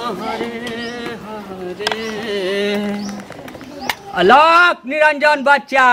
हरे हरे अलक निरंजन बच्चा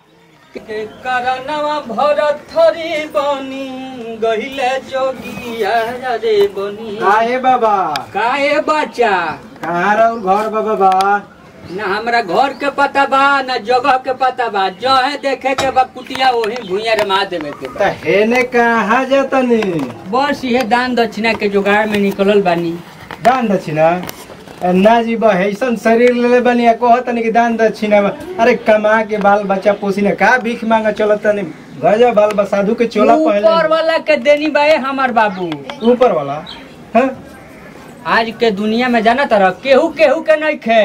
के करनवा भरत थरी बनी गहिले जोगिया रे बनी काहे बाबा काहे बच्चा कहाँ रहू घर बा बाबा ना हमरा घर के पता बा ना जगह के पता बा जो है देखे के बा कुटिया वही भुइया रमा देवे के बा त हेने कहाँ जातनी बस ये दान दक्षिणा के जुगाड़ में निकलल बानी दान दक्षिणा ए, ना जी बा ऐसन शरीर लेले बनी आ कहतनी कि दान दक्षिणा बा। अरे कमा के बाल बच्चा पोसी ने का भीख मांगा चलतनी गजा बाल बा साधु के चोला ऊपर पहले वाला के देनी बाए हमार बाबू ऊपर वाला हाँ? आज के दुनिया में जाना तरह केहू केहू के नहीं खे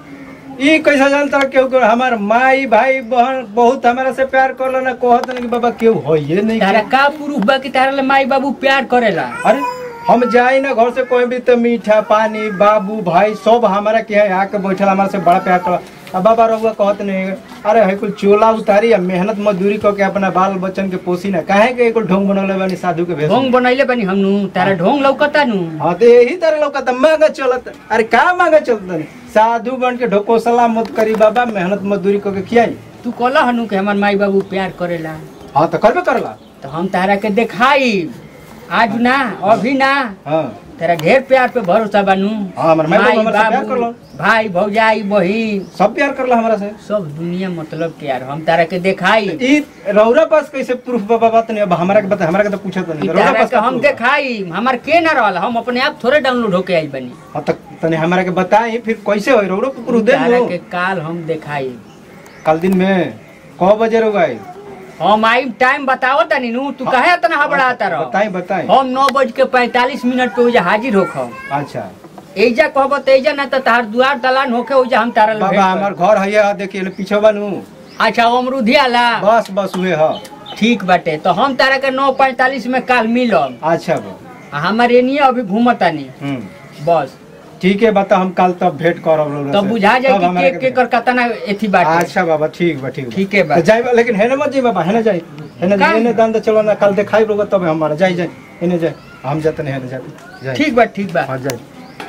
ई कैसा जानता केहू के हमार माई भाई बहन बहुत हमारा से प्यार करला ना कहतनी कि बाबा केहू होइए नहीं तारा का पुरुष बा कि तारा ले माई बाबू प्यार करेला अरे हम जाई ना घर से कोई भी तो मीठा पानी बाबू भाई सब हमारा के है आके बैठल हमारा से बड़ा प्यार कर अब बाबा रहुआ कहत नहीं अरे है कुल चोला उतारी आ मेहनत मजदूरी करके अपना बाल बच्चन के पोसी ना काहे के कुल ढोंग बनौले बानी साधु के भेष ढोंग बनैले बनी हमनु तारा ढोंग लौकता नु हाँ तो यही तरह लौकत मांगा चलत अरे का मांगा चलत नहीं साधु बन के ढोकोसला मत करी बाबा मेहनत मजदूरी करके खियाई तू कहला हनु के हमार माई बाबू प्यार करेला हाँ तो करबे करला तो हम तारा के देखाई आज ना अभी ना हाँ तेरा ढेर प्यार पे भरोसा बानू हाँ, हमार माई बाबू हमरा से प्यार करलो। भाई भौजाई बहिन सब प्यार करला हमारा से सब दुनिया मतलब के यार हम तारा के देखाई ई रौरा पास कैसे प्रूफ बाबा बात नहीं अब हमारा के बता हमारा के तो पूछत कि नहीं रौरा तारा पास के का हम proof? देखाई हमार के ना रहल हम अपने आप थोड़े डाउनलोड होके आई बनी हाँ तो तने हमारा के बताई फिर कैसे होई रौरो के प्रूफ दे तारा दो के काल हम देखाई कल दिन में कौ बजे रहो गए हम आई टाइम बताओ तनी नु तू कहे इतना हबड़ाता रहो बताई बताई हम नौ बज के पैंतालीस मिनट पे उजा हाजिर होखम अच्छा एजा कहब तो एजा ना तो तार दुआर दलान होके उजा हम तारा ले भेंट बाबा करब। हमार घर है देखिए ले पीछे बनू अच्छा अमरूदी आला बस बस हुए ह ठीक बाटे तो हम तारा के नौ पैंतालीस में काल मिलब अच्छा बा आ हमार एनिए अभी घूमतानी हम्म बस ठीक है बता हम कल तब भेंट करब रौरा तब से। बुझा जाए तब कि हमारा के के कर कतना एथी बाटे अच्छा बाबा ठीक बा ठीक बा। ठीक है बा। तो जाई बा, लेकिन हेने मत जी बाबा हेने जाई हेने का? जाई हेने दान दे चलो ना कल देखाई रोगा तब हमारा जाई जाई हेने जाई हम जाते नहीं हेने जाते जाई ठीक बा ठीक बा हाँ जाई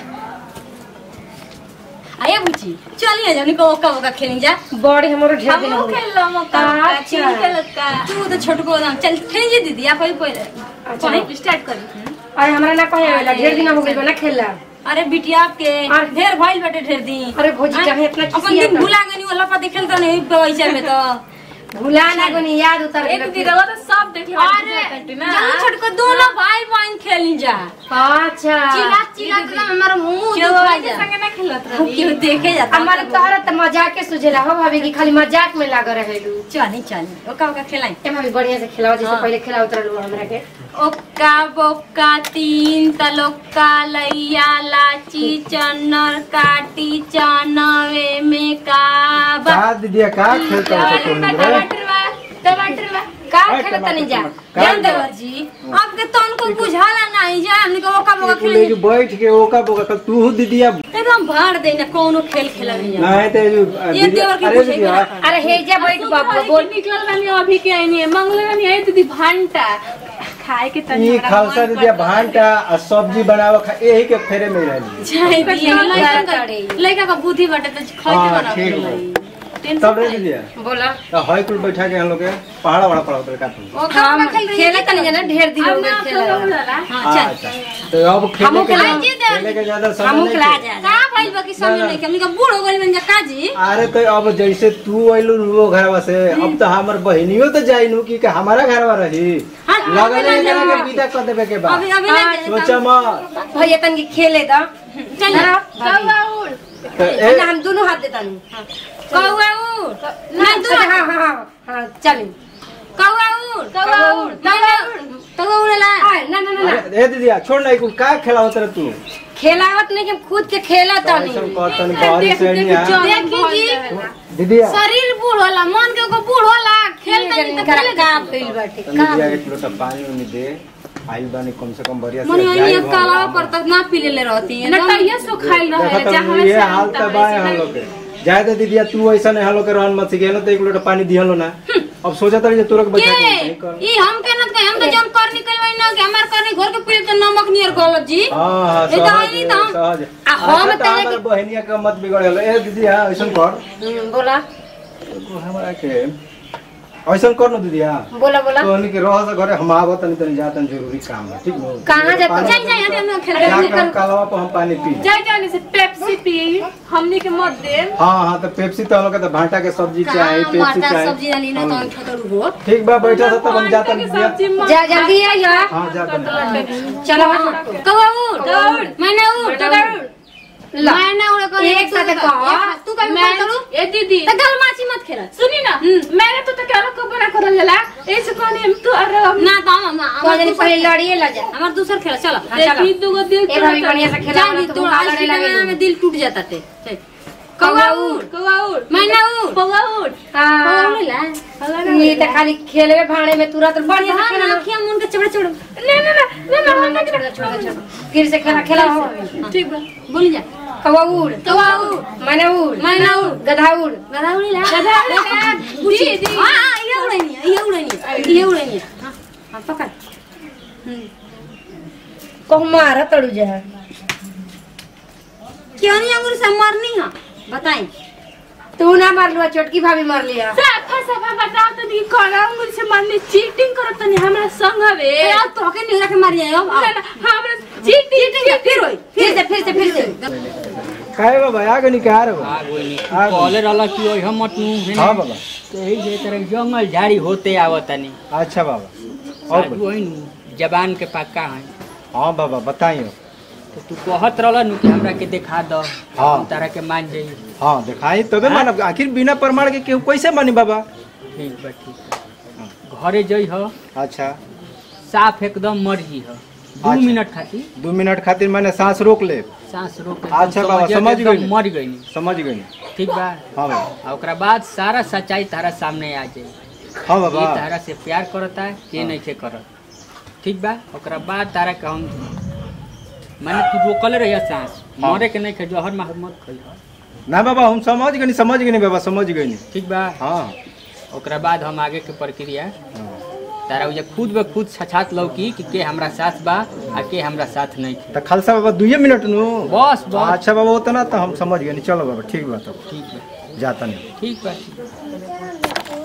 आये बुची चलिए जाने को ओका ओका खेलें जा बड़ी हमारो ढेर दिन हम हो गए खेल लो मौका अच्छा। चिल खेल का तू तो छोट को ना चल खेल जी दीदी आप ही पहले अच्छा। पहले स्टार्ट करी अरे हमरा ना कहे वाला ढेर दिन हो गइल बा ना खेलला अरे बिटिया आपके अरे। ढेर भइल बाटे ढेर दिन अरे भौजी काहे इतना अपन खिसिया दिन था? भुला गनी वाला पति खेलता नहीं पैसा में तो भुला ना गोनी याद उतर एक दिन रहो तो सब देख लो अरे जल्दी छोट को दोनों भाई बहन खेली जा अच्छा चिल्ला चिल्ला के हमारा मुंह क्यों दुखा के जा संगे ना खेलत हम रही क्यों देखे जाता हमारे तोहरा त मजाक के सुझेला हो भाभी की खाली मजाक में लाग रहेलू चली चली ओका ओका खेलाई ए भाभी बढ़िया से खिलाओ जैसे हाँ। पहले खिला उतरलू हमरा के ओक्का बोक्का तीन तलोक्का लैया लाची चन्नर काटी चनवे में का बा का दीदिया का खेलता हो तो टमाटर बा टमाटर बा का खेलत तनी जा का- जान देवर जी आपके तन को बुझाला नहीं जा हमने को ओका बोका ले खेले जो बैठ के ओका बोका कल तू दीदिया एकदम भाड़ देना कोनो खेल खेला नहीं नहीं तो जो ये दीदिया देवर के अरे पूछे दीदिया अरे हे जा बैठ बाबू बोल निकल रही अभी के आई नहीं मंगल रही आई दीदी भांटा खाए के तनी ई हमरा खालसा मन दीदिया करता। भांटा आ सब्जी बनावा खा यही के फेरे में रहली जाए दिया लड़का का करे। लड़का का बुद्धि बटे तो खाई हाँ, बना ठीक बा। टेंशन तब रे नहीं। दीदिया बोला तो हई कुल बैठा के हम लोग के पहाड़ा वाला पड़ा उतर का तुम ओका हम बोका खेल रही खेले तनी जा ना ढेर दिन हो अब गए ना खेला तो होला हां चल अच्छा तो अब खेले हमहू के खेला- ज्यादा- जी देवर खेले के ज्यादा समय हमहू नहीं खिला है। जा का भाई बाकी समय नहीं के हमनी का बूढ़ हो गइल बन जा काजी अरे तो अब जैसे तू अइलू वो घरवा से अब तो हमर बहिनियो तो जाई नु कि का हमारा घरवा रही हाँ, लगल अभी है ना के जाओ। विदा कर देबे के बाद अभी अभी ना जाए सोचा मत भैया तनी खेले दा चल ना, भाभी। कौआ उड़ तो ए ना हम दोनों हाथ देता नहीं कौआ उड़ ना तू हाँ हाँ हाँ हाँ चली कौआ उड़ कौआ उड़ कौआ उड़ कौआ उड़ेला ना ना ना ना अरे, ए दीदिया छोड़ ना कुल का खेला होत तू खेलावत नहीं कि हम खुद के खेला ऐसा तनी कहतन बाहरी से नहीं आ देखी जी दीदिया शरीर बूढ़ होला मन के ओकर बूढ़ होला खेल तनी तो खेले का दे फील बाटे तनी दिया एक लोटा पानी उनी दे आइल बानी कम से कम बढ़िया से मने जाई ओनी हम। काला पर तक ना पी ले रहती है ना टैया सो खाई देखो रहे तो जहां ये से हाल हम तब आए हम लोग के जाए तो दीदिया तू ऐसा नहीं हम लोग के रहन मत सिखे तो एक लोटा पानी दिहलो ना अब सोचा था तोरा के बैठा के के नहीं कर ई हम के नत हम तो जौन कर निकलवाई ना कि हमार करनी घर के पीले तो नमक नियर गलत जी हाँ हाँ ए तो सहज आई तो हम- सहज आ हम अच्छा, तने तो हमर बहनिया के मत बिगड़ल ए दीदी हाँ ऐसन कर हम्म, बोला एगो हमरा के ऐसन कर न दीदी हाँ बोला बोला तो हमनी के रह से घरे हम आवत तनी तनी जा तनी जरूरी काम है ठीक न कहाँ जाता पानी- जाई जाई हटे हम खेल जा के हम कालवा पर हम पानी पी जाए जाने से पेप्सी पी हमनी के मत दे हाँ हाँ तो पेप्सी तो हम लोग के तो भांटा के सब्जी चाहिए कहां पेप्सी मारता चाहिए सब्जी डाली ना तो हाँ। हम खतरू हो ठीक बा बैठा था तब हम जाता के नहीं सब्जी मत जा जल्दी आइयो हाँ जा तनी चलो कौवा उड़ कौवा उड़। मैंने उड़ तो उड़ ला मैंने उड़ कर एक साथ कहो। तू कभी मैं करू ए दीदी तो गल माची मत खेला सुनी ना मैंने तो तक अलग को बना कर लेला ऐसे कहनी हम तो अरे हम ना तो हम हम कौन दिन पहले लड़िए ला जा हमार दूसर खेला चलो हाँ, चलो। देखी दू गो दिल ए भाभी बढ़िया से खेला जानी तो तो हम आज लड़े के लगे जमाना में दिल टूट जाता थे चल। कौवा कौवा उड़। उड़ कौवा उड़ मैना उड़ कौवा उड़ हाँ कौवा उड़ेला ये तो खाली खेलवे भाड़े में तुरंत बढ़िया से हाँ खेला ना अखियां मुन के चबड़े चबड़े ना ना ना ना ना हम नहीं छोड़ छोड़ छोड़ फिर से खेला खेला हो ठीक बा बोली जा कौवा उड़ कौवा उड़ मैंने उड़ मैना उड़ गधा उड़ गधा उड़ेला गधा उड़ेला। पूछी दीदी। हां हां ये उड़ेनी ये उड़ेनी ये उड़ेनी हां हां पकड़ कहूँ मारा तड़ू जा क्यों नहीं अंगूर से मरनी है बताई तू ना मार लुआ छोटकी भाभी मार लिया साफा साफा बताओ तो दी कोना उंगली से मारने चीटिंग करो तनी हमरा संग हवे ए अब तो के नहीं रखे मार जाए अब ना ना हमरा चीटिंग फिर होई फिर से फिर से फिर से काहे बाबा आगे निकाल रे आ गोनी आ गई। कॉलर अलग की ओइ हम मत नु हाँ बाबा यही जे तरह जंगल झाड़ी होते आवतनी अच्छा बाबा और साधु ओइ नु जबान के पक्का है हाँ बाबा बताइयो तो तू कहत रहल नु कि हमरा के देखा दो हाँ। हम तारा के मान जाई हाँ दिखाई तबे मानब आखिर बिना प्रमाण के केहू कैसे मानी बाबा ठीक बा ठीक बा घरे जई ह अच्छा साफ एकदम मर्जी ह दू अच्छा। मिनट खातिर दू मिनट खातिर मैंने सांस रोक ले सांस रोक के अच्छा एकदम बाबा, समझिए समझ कि एकदम गइली। मर गई समझ गई ठीक बा हाँ बाबा आ ओकरा बाद सारा सच्चाई तारा सामने आ जाई हाँ ये बाबा तारा से प्यार करता है के हाँ। नहीं के करत ठीक बा ओकरा बाद तारा के हम माने तू रोकल रहिया सांस हाँ। मरे के नहीं खे जहर मार मत खई ना बाबा हम समझ गए समझ गए बाबा समझ गए ठीक बा हाँ ओकरा बाद हम आगे के प्रक्रिया हाँ। तारा उजे खुद ब खुद छछात लौकी कि के हमरा साथ बा आ के हमरा साथ नहीं खे तो खालसा बाबा दुए मिनट नु बस बस अच्छा बाबा उतना तो हम समझ गए चलो बाबा ठीक बा तब ठीक बा जाता नहीं ठीक बा ठीक बा।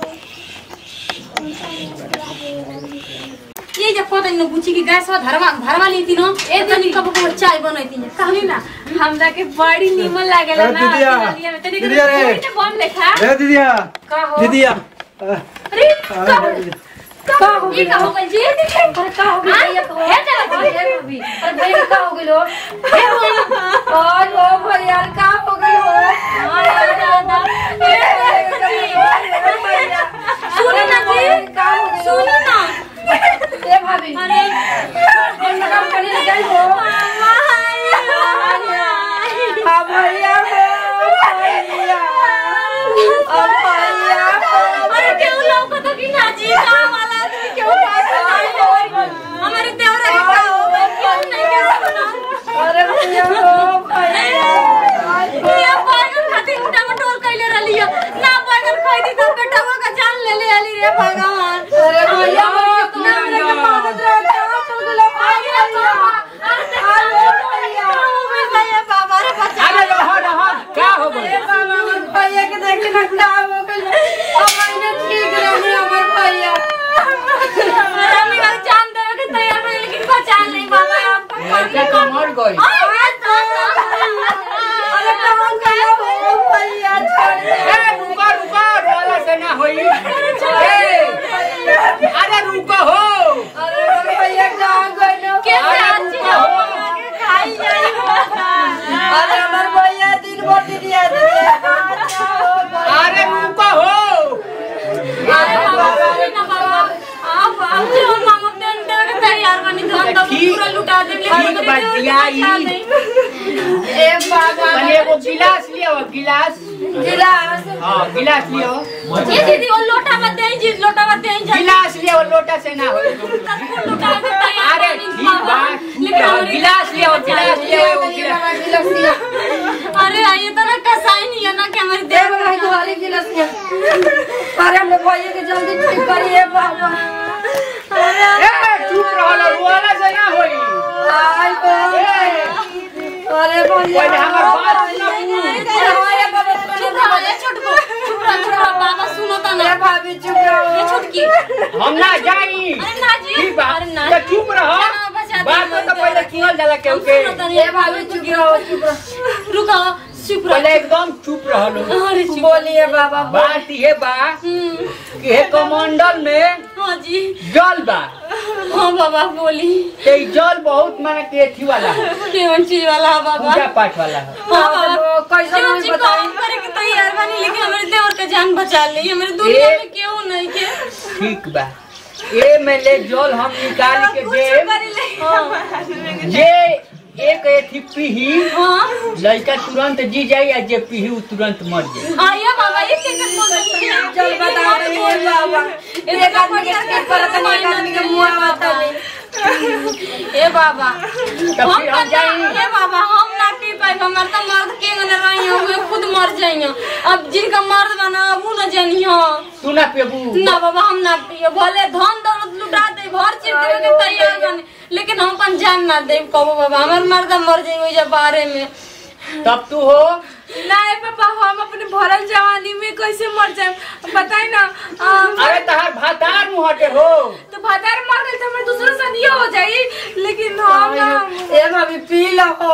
ये जब पता नहीं पूछी कि गैस धरवा धरवा ली थी नो ए तनी कब को चाय बनाई थी कहली ना हमरा के बड़ी नीमन लागेला ए, ना दीदिया, दीदिया में तनी दीदिया रे। के बम लेखा ए दीदिया का हो दीदिया अरे अरे, का हो ये का हो गई जी अरे का हो गई भैया का हो हे चला अरे भाभी अरे भैया का हो गई लो और ओ भैया का हो गई हो सुनो ना जी का हो गई सुनो ना ए भाभी अरे कौन काम करने लग गई हो हाँ भैया हो भैया ओ भैया अरे क्यों लोग तो कि ना जी का वाला आदमी क्यों पास है हमारे देवरा के का हो गया क्यों नहीं के सुना अरे भैया हो भैया ये पागल खातिर उठा मटोल कैले रलियो ना पागल खाई दी तो बेटवा का जान ले ले आली रे भगवान अरे भैया हो अपना मेरे के पास रहता है तो गुलो भैया अरे भैया बाबा रे बच्चा अरे रहो रहो क्या हो गई भैया के देख के ना हो गई अब मैंने ठीक रहे हमारे भैया हम लोग जान दे के तैयार है लेकिन पहचान नहीं बाबा आपको लड़का तो मर गई अरे कहाँ गया हो भैया छोड़ दे ए रुको रुको रोला से ना होई ए अरे रुको हो अरे मेरे भैया कहाँ गए लो कैसे आज हम के खाई जाई अरे हमारे भैया दिन भर दिन याद दिया अरे रुको हो अरे बाबा रे ना बाबा आप आप जो मामा पेन दे के तैयार बनी तो हम तो ठीक- पूरा लुटा दे ठीक बात दिया ई। ए बाबा पहले एगो गिलास लियो गिलास गिलास हाँ गिलास लियो ये दीदी वो लोटा मत दे जी लोटा मत दे जी गिलास लियो लोटा से ना होई सबको लुटा के तैयार अरे बनी ठीक बाबा। बा लेकिन हमारी गिलास लियो गिलास लियो एगो गिलास गिलास दिया अरे ये तो ना कसाई नहीं है ना कि हमारे दे देवर भाई तुम्हारी गिलास में अरे हमने भैया के जल्दी ठीक करिए बाबा ए चुप रहो ना रुआला से ना होई आई बो अरे भैया पहले हमर बात सुना अरे बाबा चुप रहो ये छोटको चुप रहो चुप रहो बाबा सुनो तो ना अरे भाभी चुप रहो ये छोटकी हम ना जाई अरे ना जी ठीक बा अरे ना तो चुप रहो ना, बचा बात दे, तो पहले सुनल जाला केहू के सुनो तो ये भाभी चुप रहो चुप रहो रुको चुप रहो पहले एकदम चुप रहो अरे चुप बोलिए बाबा बात ये बा हम्म, कि हे कमंडल में हाँ जी जल बा हाँ बाबा बोली ते ई जल बहुत माने के अथी वाला है केवन चीज वाला है बाबा पूजा पाठ वाला है हाँ बाबा कैसे केवन नहीं चीज बताई काम करे के तैयार बनी लेकिन हमारे देवर का जान बचा ली हमारे दुनिया ए- में क्यों नहीं के ठीक बा ए में ले जल हम निकाल के दे जे एक एथी पीही हाँ लड़का तुरंत जी जाई आ जे पीही उ तुरंत मर जाई आइए बाबा ये कैसे बोल रही है चल बता दे बाबा एक आदमी के स्किप करत है एक आदमी के मुंह आता नहीं ए बाबा तब हम फिर हम तो जाई ना- ए बाबा हम ना पी पाए हमार तो मर्द के न रही हो वे खुद मर जाइयो अब जिनका मर्द बना अब उ न जानियो तू ना पेबू ना बाबा हम ना पियो भले धन दौलत लुटा दे भर चीज देवे के तैयार बने लेकिन हम अपन जान ना दे कबो बाबा हमार मर्द मर जाइयो जब बारे में तब तू हो नहीं पापा हम अपने भरल जवानी में कैसे मर जाए बताई ना अम, अरे तहार भातार मुहटे हो तो भदार मर गए तो हमारे दूसरा शादी हो जाई लेकिन हम ना ए भाभी पी लो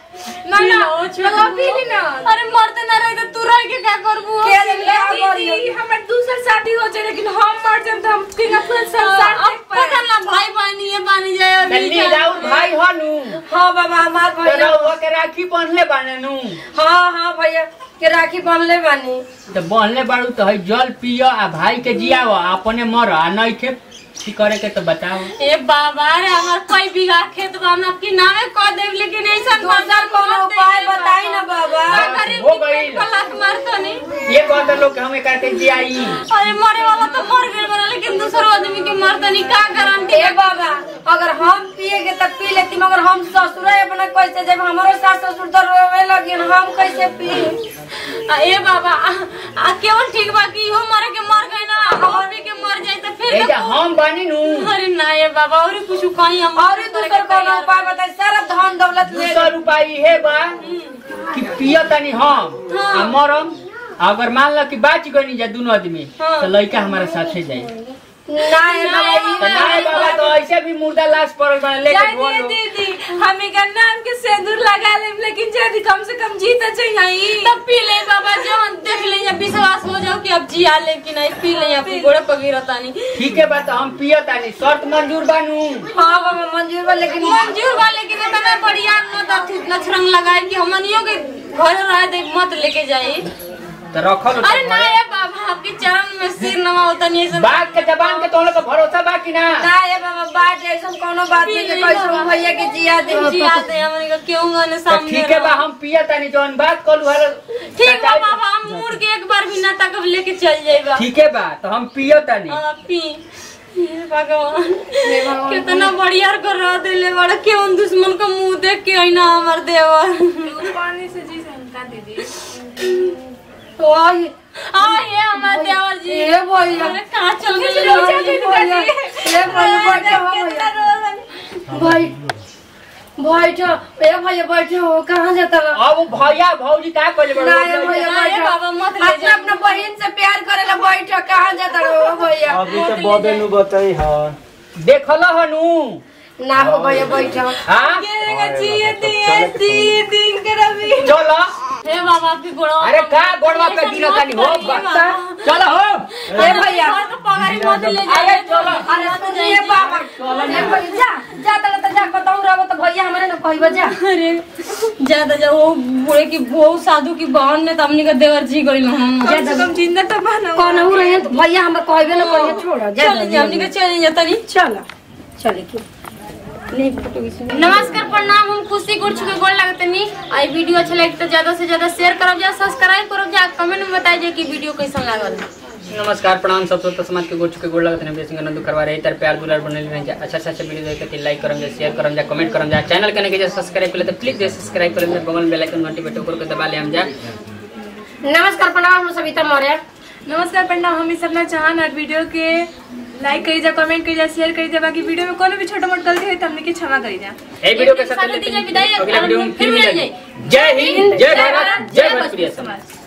ना ना लगा पी ली ना अरे मरते ना रहे तो तू रह के क्या करबू के दिन क्या करियो दीदी हमारे दूसरा शादी हो जाए लेकिन हम मर जाए तो हम तीन पूरा संसार अब देख पाए पता ना भाई बहनी ये बनी जाए और तल्ली नहीं जाए। राउर भाई हो नु हाँ बाबा हमार तो भैया रउआ के राखी बांधले बाने नु हाँ हाँ भैया के राखी बांधले बानी तो बांधले बाड़ू तो है जल पियो आ भाई के जियाओ अपने मर आ नहीं थे की करे के तो बताओ ए बाबा रे हमार कई बीघा खेत बा हम आपके नामे कह देब लेकिन ऐसा दूसर कोनो उपाय बताई ना बाबा हो गई। लाख मारतो नहीं ये कहते लोग कि हम एक के जियाई अरे मरे वाला तो मर गए बना लेकिन दूसरा आदमी के मरता नहीं का गारंटी ए बाबा अगर हम पिएगे तो पी लेती मगर हम ससुर अपना कैसे जब हमारे सास ससुर तो रोवे लगे हम कैसे पी आ, ए बाबा आ, आ केवल ठीक बा कि इहो मरे के मर गए ना हम भी के मर जाए तो फिर ए तो जा हम बानी नु अरे ना ए बाबा और कुछ कहीं हम और दूसर कोनो उपाय बताई सारा धन दौलत ले दूसर उपाय हे बा कि पियो तनी हम आ मरम अगर मान लो कि बाच गनी जा दोनों आदमी हाँ। तो लड़का हमारे साथे जाई ना ए बाबा ई तो नहीं बाबा तो ऐसे भी मुर्दा लाश पड़ल बा लेके जानिए ढोलो दीदी हमें का नाम के सिंदूर लगा ले लेकिन जल्दी कम से कम जीता चाहिए तब पी ले बाबा जब देख ले या विश्वास हो जाओ कि अब जिया ले कि नहीं पी ले अपनी गोड़े पगिरता नहीं ठीक है बा तो हम पियो तानी शर्त मंजूर बानू हाँ बाबा मंजूर बा लेकिन मंजूर वाले के इतना बढ़िया मत अथी नछरंग लगाए कि हमनियो के घर रह दे मत लेके जाए तो रखल अरे ना ये बाबा आपके चरण में सिर नवा होता नहीं ऐसा बात के जबान के तोहरे को भरोसा बा कि ना ना ए बाबा बात ऐसा कोनो बात नहीं कि कैसे हम भैया के जिया दे जिया दे हमने का क्यों गाने तो सामने ठीक है बा रहो। हम पिया तानी जौन बात कलू हर ठीक बा बाबा हम मुड़ के एक बार भी ना तक लेके चल जाएगा ठीक है बा तो हम पियो तानी हाँ, पी हे भगवान कितना बढ़िया कर रहा दिले बड़ा क्यों दुश्मन का मुंह देख के आई ना हमार देवर पानी से जी संका दीदी ओए हाँ ये हमार देवर जी ए भैया अरे कहाँ चल गए ए भैया ए भैया बैठो हो भैया भाई बैठो ए भैया बैठो हो कहाँ जाता रहा अब भैया भौजी का कहले ना ए बड़ो भैया ना, ए बैठो बाबा, मत ले अपना अपना बहन से प्यार करेला बैठो कहाँ जाता रहो भैया अभी तो बबे नु बताई हाँ देखल हनु ना हो भैया बैठो हाँ जिए दिए दीदी के रवि चलो हे बाबा आपकी गोड़ा अरे का गोड़वा पे गिरा तानी हो बक्ता चलो हो ए भैया घर का पगारी मत ले अरे जाइए चलो अरे सुनिए बाबा ए भैया जा जा तक तो जा बताऊं रहो तो भैया हमारे ना कहबा जा अरे ज्यादा जब वो बूढ़े की वो साधु की बहन ने तो हमने का देवर जी गई हम कम से कम जिंदा तो बना कौन हो रहे हैं तो भैया हम कहबे ना कहिए छोड़ो जा चल जा हमने का चल जाता नहीं चलो चले की नहीं फोटो खींचना नमस्कार प्रणाम हम खुशी गुड़ चुके गोल लगते नहीं आई वीडियो अच्छा लगे तो ज्यादा से ज्यादा शेयर करब जा सब्सक्राइब करब जा कमेंट में बताइए कि वीडियो कैसा लागल नमस्कार प्रणाम सब तो समाज के गोड़ चुके गोड़ लगत ने बेसिंग नंदू करवा रहे तर प्यार दुलार बनल रहे जा अच्छा अच्छा वीडियो देख के लाइक करम जा शेयर करम जा कमेंट करम जा चैनल कने के जा सब्सक्राइब कर ले तो प्लीज दे सब्सक्राइब कर ले बगल में बेल आइकन घंटी पे टोकर के दबा ले हम जा नमस्कार प्रणाम हम सविता मौर्य नमस्कार प्रणाम हम इस अपना चाहन और वीडियो के लाइक करी जा कमेंट करी जा शेयर करी जा बाकी वीडियो में कोनो भी छोटा मोटा गलती है तो हमने के क्षमा करी जा ए वीडियो के एक साथ दिन साथ लेते दीजिए हैं विदाई, अगले वीडियो में फिर फिर मिलेंगे। मिलेंगे जय हिंद जय भारत जय भोजपुरी समाज समाज